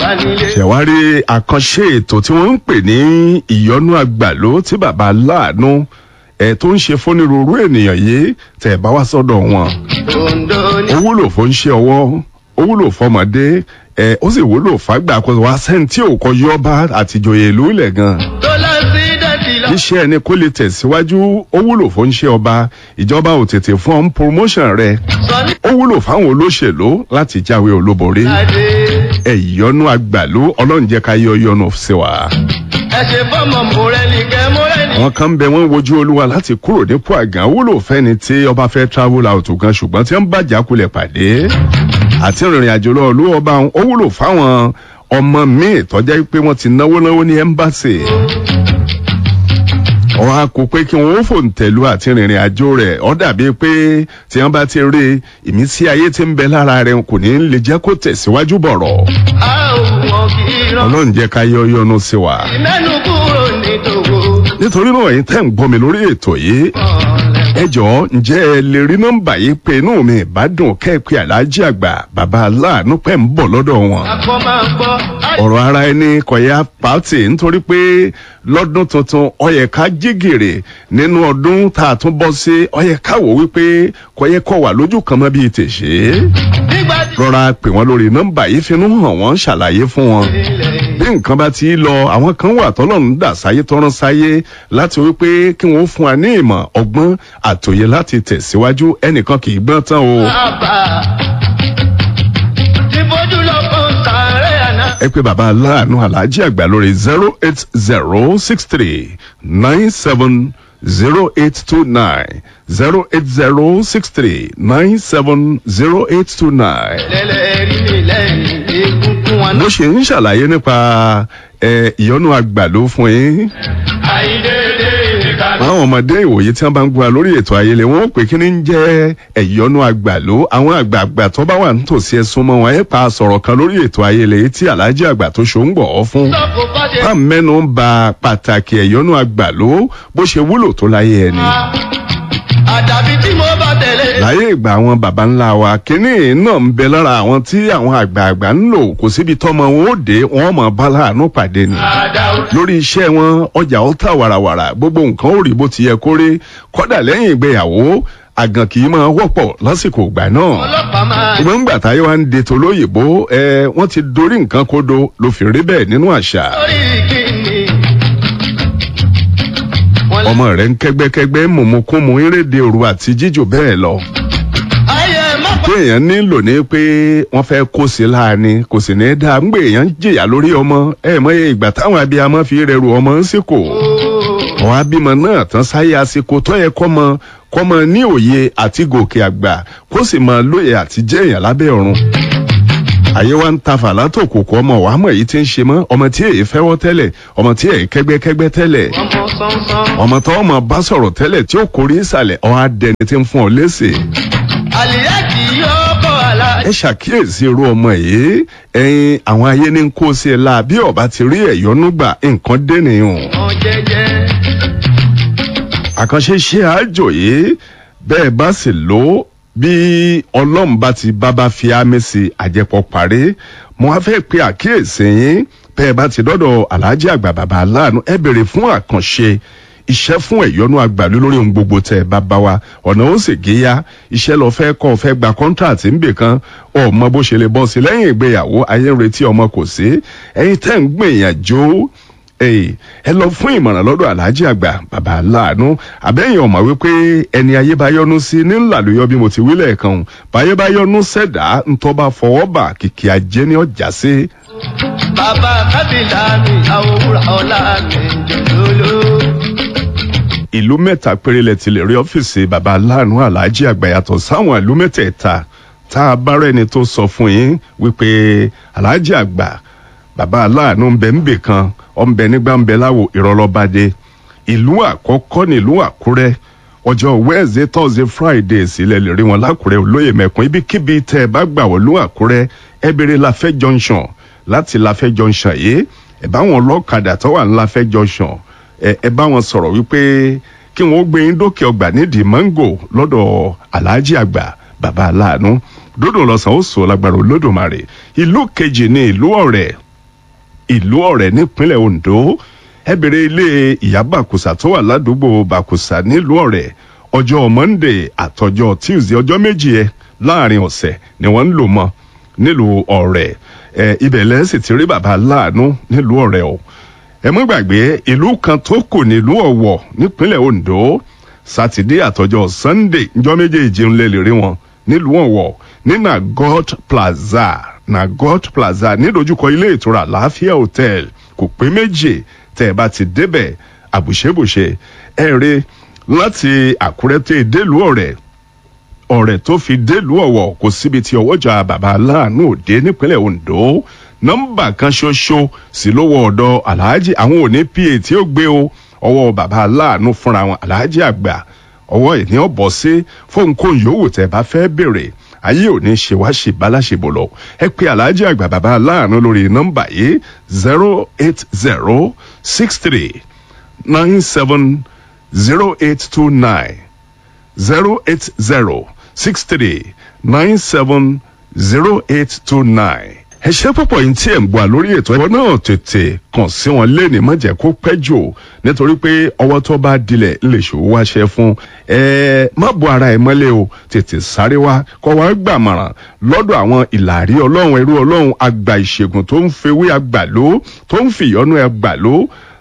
nílé. ṣẹ̀wárí àkànṣe ètò tí wọ́n ń pè ní ìyọnú àgbàló tí bàbá láàánú ẹ̀ tó ń ṣe fónírúurú ènìyàn yìí tẹ̀ bá wá sọ́dọ̀ wọn. Ondo ní. ó wúlò fún ṣe ọwọ́ ó wúlò fọmọdé ẹ ó sì wúlò fàgbà kó wá sẹ́ni tí ò kọ yọba àtijọ́yè ìlú ilẹ̀ gan. tó lọ sí dẹ́tì lọ. iṣẹ́ ẹni kó lè tẹ̀síwájú ó wúlò fún ṣe ọba ìjọba ò tètè fún ọ́n promotion rẹ̀ sọ ní ó wúlò fáwọn olóṣèlú láti jáwé olúborí adé. ẹ ìyọnu àgbàlú ọlọ́run jẹ́ ká yọ yọnu sí wa. ẹ ṣe fọmọ mọrẹni kẹ mọrẹni. àwọn kan ń bẹ wọn wojú olúwa láti kúrò nípò àgàn wúlò fẹ́ni tí ọba fẹ́ travel out gan ṣùgbọ́n tí wọ́n bá jákulẹ̀ pàdé àti ìrìn àjò lọ olú ọba ó wúlò fáwọn ọmọ míì tọ́jà pé wọ́n ti náwó náwó ní ẹ́mbáṣì wọn a kò pé kí wọn ó fòǹtẹ̀lú àti rìnrìn àjò rẹ̀ ọ́ dàbí pé tí wọ́n bá ti rí ìmísí ayé tí ń bẹ lára rẹ̀ kò ní lè jẹ́ kó tẹ̀síwájú bọ̀rọ̀ a ò wọn kì í rán. ọlọ́run jẹ́ ká yọ yọnu sí wa. mẹ́nu kúrò ní tòwó. nítorí náà ẹ̀yin tẹ́ ń gbọ́ mi lórí ètò yìí ẹ jọ̀ọ́ ǹjẹ́ ẹ lè rí nọ́mbà yìí pé inú mi ìbádùn kẹ́ẹ̀pẹ́ aláàjì àgbà bàbá aláàánú pẹ́ ń bọ̀ lọ́dọ̀ wọn. akọ máa gbọ́. ọ̀rọ̀ ara ẹni kọ̀yà pàtì nítorí pé lọ́dún tuntun ọyẹ ká jígèrè nínú ọdún tá a tún bọ́ sí ọyẹ ká wò wípé kọ̀yẹ kọ̀ wà lójú kan mọ́ bíi tèṣe. nígbà tí rọra pè wọ́n lórí nọ́mbà yìí finú hàn wọ́n ṣàlàyé fún wọn ilẹ̀ bí nǹkan bá ti lọ àwọn kan wà tọ́lọ́run dà sáyé tọ́rán sáyé láti wípé kí wọ́n fún wa ní ìmọ̀ ọgbọ́n àtòyè láti tẹ̀síwájú ẹnìkan kì í gbọ́n tán o. bàbá. tí bójú lọ fún sàárẹ̀ àná. ẹ pé bàbá aláàánú aláàjì àgbà lórí zero eight zero six three nine seven zero eight two nine zero eight zero six three nine seven zero eight two nine. lẹ́lẹ́rìí mi lẹ́yìn egungun wọn mo náà. ṣe ń ṣàlàyé nípa ẹ, ìyọnu àgbàdo fún yín. àìdédé ìkànnì. àwọn ọmọdé ìwòye tí wọn bá ń gba lórí ètò ayẹlẹ wọn ó pè kí ni ń jẹ ẹyọnu àgbàló àwọn àgbààgbà tó bá wà nítòsí ẹsùn mọ wọn ẹ pa sọ̀rọ̀ kan lórí ètò ayẹlẹ tí alhaji àgbà tó ṣó ń gbọ ọ fún. sọ́kò bá ṣe. bá mẹ́nu ń ba pàtàkì ẹ̀yọ́nú àgbàló bó ṣe wúlò tó láyé ẹni. àdàbí tí mo bá tẹ̀lé. láyé ìgbà àwọn baba ńlá wa kínní náà ń bẹ lára àwọn tí àwọn àgbààgbà ń lò kò síbi tọ́mọ wọn ó dé wọn mọ̀ bá láàánú pàdé ni. àdàwọ̀. lórí iṣẹ́ wọn ọjà ó tà wàràwàrà gbogbo nǹkan ó rí bó ti yẹ kó rí kọ́dà lẹ́yìn ìgbéyàwó àgàn kì í máa wọ́pọ̀ lásìkò ìgbà náà. ọlọ́pàá máa. ìgbà ńgbà táyé wa ń de tolóyìnbó ẹ wọ́n ti dorí nǹkan kodo ló fi rí bẹ́ẹ̀ nínú àṣà. lórí kìíní. wọ́n lé. ọmọ rẹ̀ ń kẹ́gbẹ́kẹ́gbẹ́ mọ̀mọ́kúnmọ́ eréde òru àti jíjò bẹ́ẹ̀ lọ. ayé má pa. téèyàn nílò ní pé wọ́n fẹ́ kó sí láàánú kò sì ní dáa ń gbé èèyàn jìyà lórí ọmọ ẹ mọye ìgbà táwọn abiyamọ fi rẹrù ọmọ ń sìkò. àwọn abímọ náà tán sáyé àsìkò tó yẹ kọ́mọ kọ́mọ ní òye àti gòkè àgbà kó sì mọ lóye àti jẹ́ èèyàn lábẹ́ ọ̀run. àyè wa ń ta fàlà tó kòkó ọmọ wàá mọ̀ èyí tí ń ṣe mọ́ ọmọ tí èyí fẹ́wọ́ tẹ́lẹ̀ ọmọ tí èyí kẹ́gbẹ́kẹ́gbẹ́ tẹ́lẹ̀ ọmọ sánsán. ọmọ tó ọmọ bá sọ̀rọ̀ tẹ́lẹ̀ tí ó kórè ìsàlẹ̀ ọ̀ á dẹni tí ń fún ọ léṣe. àlìyá kì í yọ ọkọ̀ àlá. ẹ ṣàkíyèsí irú ọmọ yìí ẹyin àwọn ayé ní kó sí ẹ la bí ọba ti rí ẹyọnú gbà nǹkan dẹnìyàn. ọmọ jẹjẹ. àkànṣe ṣe àjò yìí bẹ́ẹ̀ bá sì lò ó bí ọlọ́run bá ti bábá fi ámì sí àjẹpọ̀ parí mo wá fẹ́ pe àkíyèsí yín bẹ́ẹ̀ bá ti dọ́dọ̀ aláàjì àgbà bàbá aláàánú ẹ bèrè fún àkànṣe iṣẹ́ fún ẹ̀yọ́nú àgbàlú lórí ohun gbogbo tẹ̀ bá bá wa ọ̀nà ó sì géyà iṣẹ́ lọ fẹ́ kọ́ fẹ́ gba kọ́ńtàtì ńbè kan ọmọ bó ṣe lè bọ́ sí lẹ́yìn ìgbéyàwó ayé ń retí ọmọ kò sí ẹ̀yin tẹ́ ń gbìyànjú Èyí, ẹ lọ fún ìmọ̀ràn lọ́dọ̀ aláàjì àgbà bàbá aláàánú àbẹ́yìn ọ̀mọ̀ wípé ẹni ayé bá yọnu sí ní ńlá ló yọ bí mo ti wílẹ̀ kan o. báyé bá yọnu sẹ̀dá ńtọ́ bá fọwọ́ bà kìkì ajé ní ọjà sí. bàbá kábìlà mi àwòrán ọ̀la mi jòlóló. ìlú mẹ́ta péré lẹ ti lè rí ọ́fíìsì bàbá aláàánú aláàjì àgbà yàtọ̀ sáwọn ìlú mẹ́tẹ̀ẹ̀ta tá a bá rẹ́ni tó sọ fún yín wípé aláàjì àgbà bàbá aláàánú ń bẹ ń bè kan ọ̀nbẹ nígbà ń bẹ láwo ìrọ̀lọ́badé ìlú àkọ́kọ́ nílùú àkúrẹ́ ọjọ́ wednesday thursday friday sílẹ̀ lè rí wọn lákúrẹ́ olóyè mẹ́kún ibikíbi tẹ́ ẹ bá gbà wọ́n lú àkúrẹ́ ẹ béèrè láfẹ́ junction láti láfẹ́ junction yìí ẹ bá wọn lọ́kadà tó wà ní láfẹ́ junction ẹ ẹ bá wọn sọ̀rọ̀ wípé kí wọ́n gbé yín dókè ọgbà nídìí mango lọ́dọ̀ aláàjì àgbà bàbá aláàánú dódò lọ́sàn ó sọ lágbára olódùmarè ìlú kejì ní ìlú ọ̀rẹ́ ìlú ọ̀rẹ́ nípínlẹ̀ ondo ẹ bèrè ilé ìyá bàkùsà tó wà ládùúgbò bàkùsà nílùú ọ̀rẹ́ ọjọ́ monday àtọjọ́ tuesday ọjọ́ méjì ẹ láàrin ọ̀sẹ̀ ni wọ́n ń lò mọ́ nílùú ọ̀rẹ́ ẹ ibẹ̀ lẹ́sìn ti rí bàbá láàánú nílùú ọ̀rẹ́ o ẹ mọ́ gbàgbé ìlú kan tó kù nílùú ọ̀wọ̀ nípínlẹ̀ ondo sátidé àtọjọ́ sunday njọ́ méjèèjì ń lè lè rí wọn nílùú ọ̀wọ̀ ní nagot plaza nagot plaza nídojúkọ ilé ìtura láàfíà hotel kò pé méjì tẹ́ ẹ bá ti débẹ̀ àbùṣebùṣe ẹ rí láti àkúrẹ́ tẹ́ délùú ọ̀rẹ́ ọ̀rẹ́ tó fi délùú ọ̀wọ̀ kò síbi tí ọwọ́jà bàbá aláàánú òde nípínlẹ̀ ondo nọ́mbà kan ṣoṣo sí lówó ọ̀dọ̀ aláàjì àwọn òní pa tí ó gbé o ọwọ́ bàbá aláàánú fúnra wọn aláàjì àgbà ọwọ́ ìní ọ̀bọ̀ sí fóun kò yòówù tẹ́ bá fẹ́ béèrè ayé òní ṣe wá ṣe báláṣebò lọ ẹ pé aláàjì àgbà bàbá aláàánú lórí nọ́mbà yìí zero eight zero six three nine seven zero eight two nine zero eight zero six three nine seven zero eight two nine. ẹ ṣe púpọ̀ yìí tí ẹ̀ ń gbà lórí ètò ẹ̀kọ́ náà tètè kàn sí wọn lẹ́ni má jẹ́ kó pẹ́ jù nítorí pé ọwọ́ tó bá dilẹ̀ lè ṣòwò wá ṣe fún ẹ má bo ara ẹ mọ́lẹ̀ o tètè sáré wá kọ́ wá gbàmọ̀ràn lọ́dọ̀ àwọn ìlàrí ọlọ́run ẹrú ọlọ́run àgbà ìṣègùn tó ń fewé àgbàló tó ń fìyọ́nú àgbàló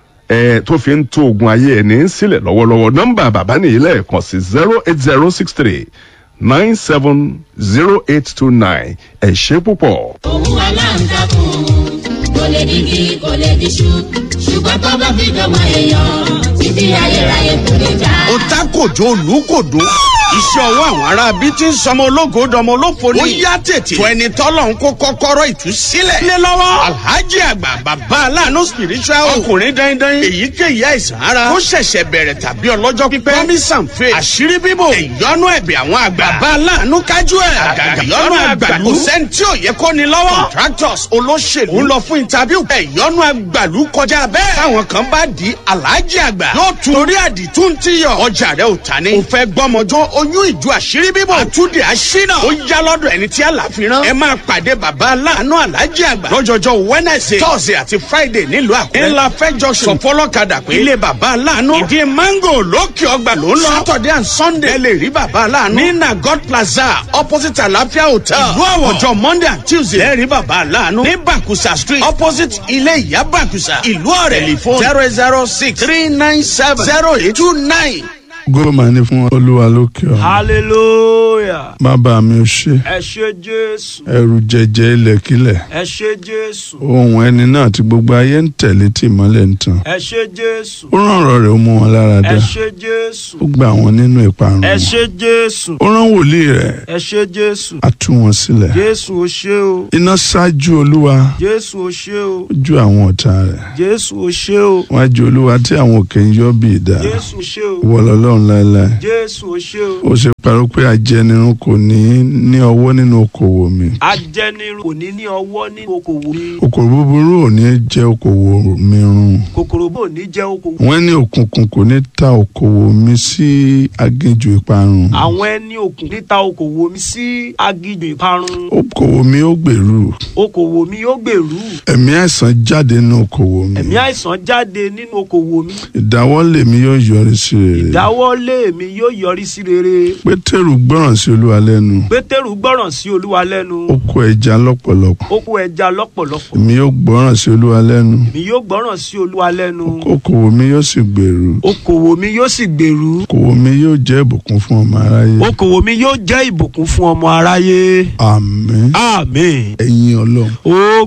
ẹ tó fi ń tó ogun ayé ẹni sílẹ̀ lọ́wọ́lọ́wọ́ nọ́mbà bàbá nìyí lẹ́ẹ̀kan sí zero eight zero six three nine seven zero eight two nine ẹ ṣe púpọ̀. òun aláǹtakùn kò lè digi kò lè diṣu ṣùgbọ́n tó bá fi dọ́mọ èèyàn títí ayérayé kò lè já. ó tá kòjó olùkòdó iṣẹ́ ọwọ́ àwọn ará bí tí ń sọmọ ológo dọmọ olófo ni. ó yá tètè tó ẹni tọ́lọ̀ ń kó kọ́kọ́rọ́ ìtúsílẹ̀. lé lọ́wọ́ alhaji àgbà bàbá aláàánú spiritual ọkùnrin dandan èyíkéyìí àìsàn ara ó ṣẹ̀ṣẹ̀ bẹ̀rẹ̀ tàbí ọlọ́jọ́ pípẹ́ promise and faith àṣírí bíbò ìyọnu ẹ̀bẹ̀ àwọn àgbà bàbá aláàánú kájú ẹ̀ àgàgà ìyọnu àgbàlú kò sẹ́ni tí ò yẹ kó ni lọ́wọ́ contractors olóṣèlú ń lọ fún interview ìyọnu àgbàlú kọjá bẹ́ẹ̀ táwọn kan bá di alhaji àgbà yóò tún torí àdìtú ti yọ ọjà rẹ ò ta ni. ò fẹ́ gbọ́mọjọ́ oyún ìjọ àṣírí bíbọ̀ àtúndì àṣínà ó yá lọ́dọ̀ ẹni tí àlàfin rán. ẹ máa pàdé bàbá aláàánú alájí àgbà lọ́jọ́jọ́ wednesday thursday àti friday nílùú àkúrẹ́. ńlá fẹjọ sọ fọlọ́kadà pé ilé bàbá aláàánú ìdí mango lókè ọgbà ló ń lọ. saturday and sunday ẹ lè rí bàbá aláàánú. ní nagot plaza opposite àlàáfíà hotel. ìlú àwọ̀ ọjọ́ monday and tuesday ẹ rí bàbá aláàánú. ní bakusa street opposite ilé ìyá bakusa ìlú ọ̀rẹ́ telephone zero zero six three nine seven zero eight two nine. gómà ní fún olúwa lókè ọ hallelujah bàbá mi ò ṣe ẹ ṣe jésù ẹrù jẹjẹ ilẹ̀kílẹ̀ ẹ ṣe jésù ohun ẹni náà tí gbogbo ayé ń tẹ̀lé tí ìmọ́lẹ̀ ń tàn ẹ ṣe jésù ó rán ọ̀rọ̀ rẹ̀ ó mú wọn lára dá ẹ ṣe jésù ó gba àwọn nínú ìparun ẹ wọn. ṣe jésù ó rán wòlíì rẹ̀ ẹ ṣe jésù á tú wọn sílẹ̀ jésù ó ṣe o iná ṣáájú olúwa jésù ó ṣe o ojú àwọn ọ̀tá rẹ̀ jésù ó ṣe o wájú olúwa tí àwọn òkè ń yọ́ bí ìdá jésù ó ṣe o wọ lọ́lọ́run láéláé jésù ó ṣe o ó ṣe parọ́ pé ajẹnirun kò ní ní ọwọ́ nínú okòwò mi ajẹnirun kò ní ní ọwọ́ ní okòwò mi okòwò búburú ò ní jẹ́ okòwò mi run kòkòrò bò ní jẹ́ okòwò wọ́n ní òkùnkùn kò ní ta okòwò mi sí aginjù ìparun àwọn ẹni òkùn níta okòwò mi sí agijù ìparun okòwò mi ó gbèrú okòwò mi yóò gbèrú ẹ̀mí àìsàn jáde nínú okòwò mi ẹ̀mí àìsàn jáde nínú okòwò mi ìdáwọ́lé mi yóò yọrí sí rere ìdáwọ́lé mi yóò yọrí sí rere pétérù gbọ́ràn sí olúwa lẹ́nu pétérù gbọ́ràn sí olúwa lẹ́nu ó kó ẹja lọ́pọ̀lọpọ̀ ó kó ẹja lọ́pọ̀lọpọ̀ èmi yóò gbọ́ràn sí olúwa lẹ́nu mi yóò gbọ́ràn sí olúwa lẹ́nu okòwò mi yóò sì gbèrú okòwò mi yóò sì gbèrú okòwò mi yóò jẹ́ ìbùkún fún ọmọ aráyé okòwò mi yóò jẹ́ ìbùkún fún ọmọ aráyé àmín àmín ẹ̀yin ọlọ́run ó